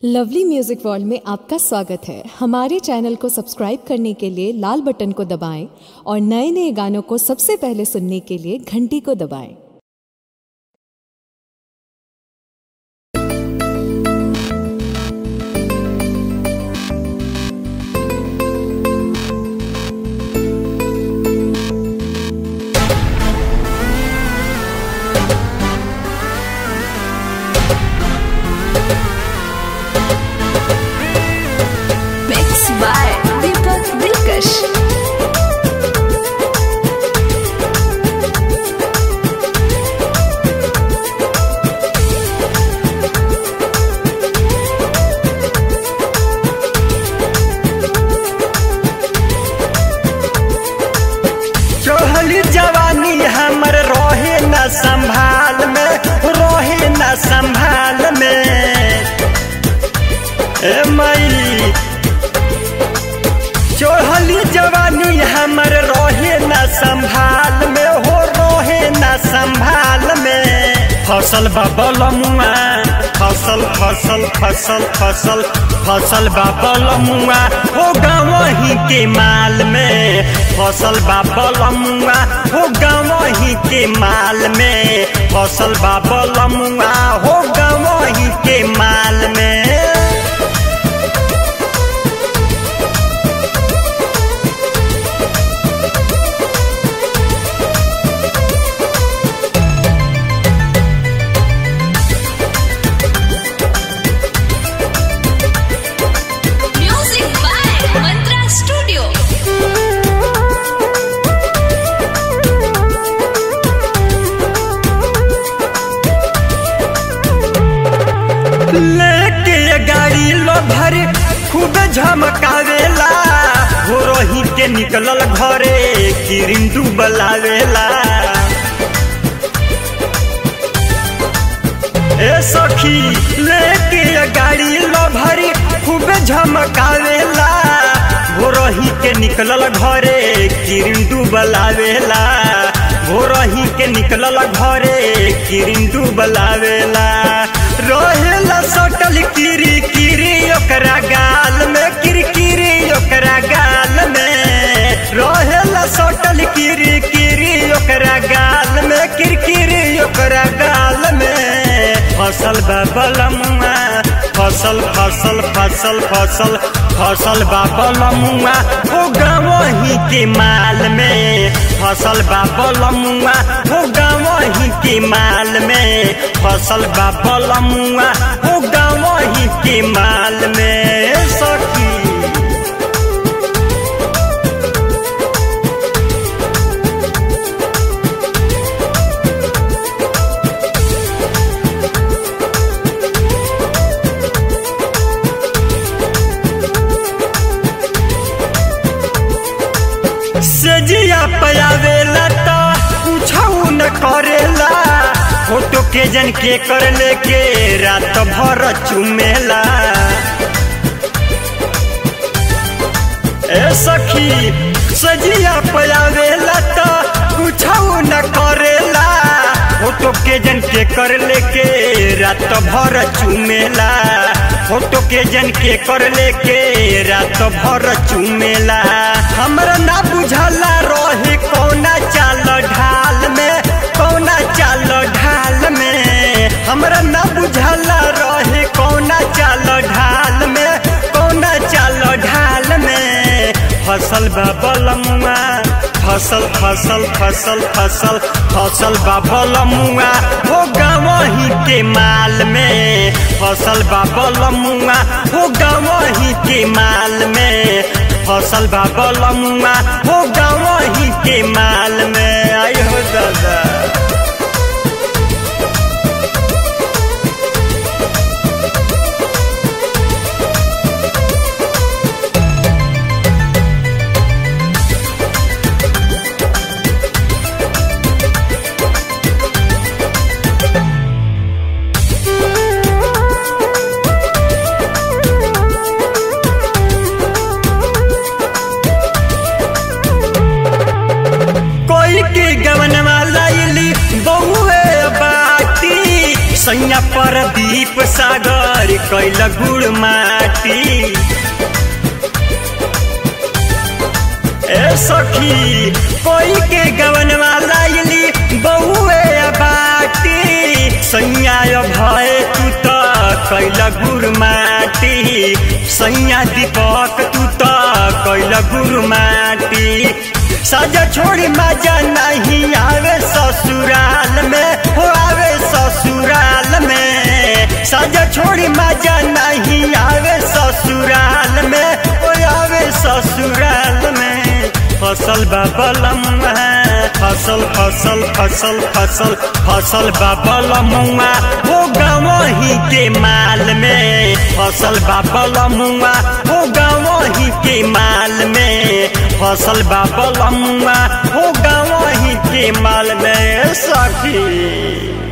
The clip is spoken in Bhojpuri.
लवली म्यूजिक वर्ल्ड में आपका स्वागत है हमारे चैनल को सब्सक्राइब करने के लिए लाल बटन को दबाएं और नए नए गानों को सबसे पहले सुनने के लिए घंटी को दबाएं Mixed by Deepak Dilkash. चढ़ली जवानी हमर रहे न संभाल में रहे न संभाल में ए मई चढ़ली जवानी हमर रहे न संभाल में हो रहे न संभाल में फसल बबल मुआ फसल फसल फसल फसल फसल बाबल मुआ हो गाँव ही के माल में फसल बाबल मुआ हो गाँव ही के माल में फसल बाबल मुआ हो गाँव ही के माल में Music by Mantra Studio. लेके गाड़ी लो भर खूब झमकावेला हो रही के निकलल घरे किरिन डूबलावेला ए सखी लेके गाड़ी लो भर खूब झमकावेला हो रही के निकलल घरे किरिन डूबलावेला हो रही के निकलल घरे किरिन डूबलावेला रहेला सटल किरी किरी ओकरा गाल में किरकिरी ओकरा गाल में रहेला सटल किरी किरी ओकरा गाल में किरकिरी ओकरा गाल में फसल बाबलमुआ फसल फसल फसल फसल फसल बाबलमुआ हो गाँव ही के माल में फसल बाबलमुआ हो गाँव ही के माल में फसल बाबलमुआ हो गाँव ही के माल में सखी सजिया पयावेला तो पूछऊ न करेला फोटो के जन के कर लेके रात भर चुमेला ए सखी सजिया पयावेला तो पूछऊ न करेला फोटो के जन के कर लेके रात भर चुमेला फोटो के जन के कर लेके रात भर चुमेला हमरा ना बुझला रहे कौना चाल ढाल में कौना चाल ढाल में हमरा ना बुझला रहे कौना चाल ढाल में कौना चाल ढाल में फसल बाबलमुआ फसल फसल फसल फसल फसल बाबलमुआ हो गाँव ही के माल में फसल बाबलमुआ हो गाँव ही के माल में फसल बाबलमुआ हो गाँव ही के माल में आई हो दादा कोई के गवन वाला कैल गुड़ माटी ए सखी कोई के गवन वाला इली बहुए बाटी सैया भय तू तो कैल गुड़ माटी सैया दीपक तू तो कैल गुड़ माटी सजा छोड़ी मजा नहीं आवे ससुराल में हो आवे ससुराल में सजा छोड़ी मजा नहीं आवे ससुराल में हो आवे ससुराल में फसल बाबलम फसल फसल फसल फसल फसल बाबलमुआ हो गाँव ही के माल में फसल बाबलमुआ हो गाँव ही के माल में फसल बाबलमुआ हो गाँव ही के माल में सखी